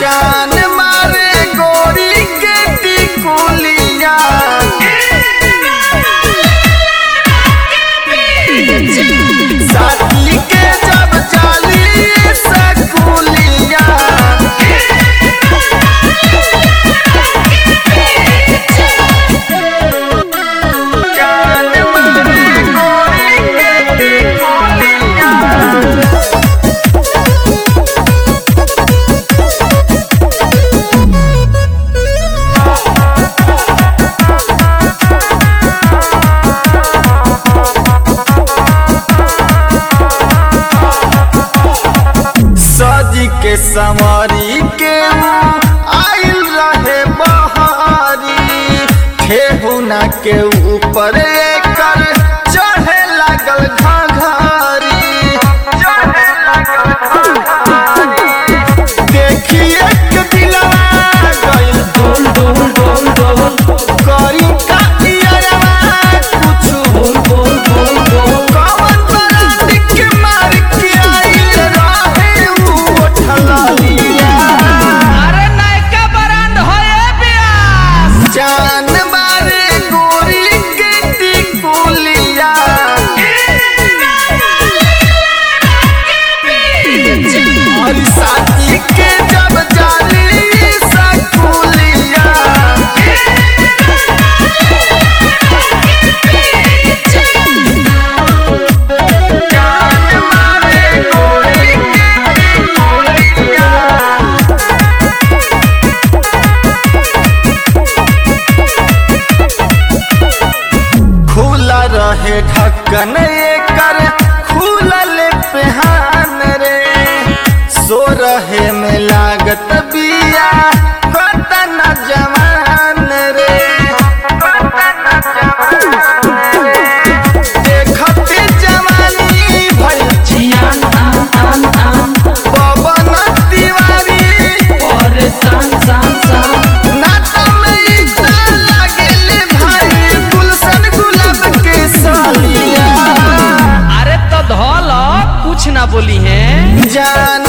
जान मारे गोरी के टिकुलिया साथी के जब जाली सकुलिया जान मारे गोरी के टिकुलिया सजी के समरी के आइल रहे बहारी ठेहुना के ऊपर एकर चढ़े लागल घाघरी चढ़े लागल घाघरी देखिए के दिलवा गइल डोल डोल डोल डोल करी का इयरवा कुछु बोल बोल बोल बोल कवन बरात के मार के आइल रहे उ उठलिया अरे नयका ब्रांड हो ए बियास जान मारे गोरी के टिकुलिया और साथी के जब जाली सकुलिया जान मारे गोरी के टिकुलिया खुला रहे ढक्कन एकर खुलल पेहान रे सो रहे में लागत बिया कतन जवान रे कतन जवान रे देखते जवानी भइल जियान आन आन आन पवन तिवारी और सान सान सान नाता में इतना लागेले भाई गुलशन गुलाब के सालिया अरे तो धौल कुछ ना बोली है जान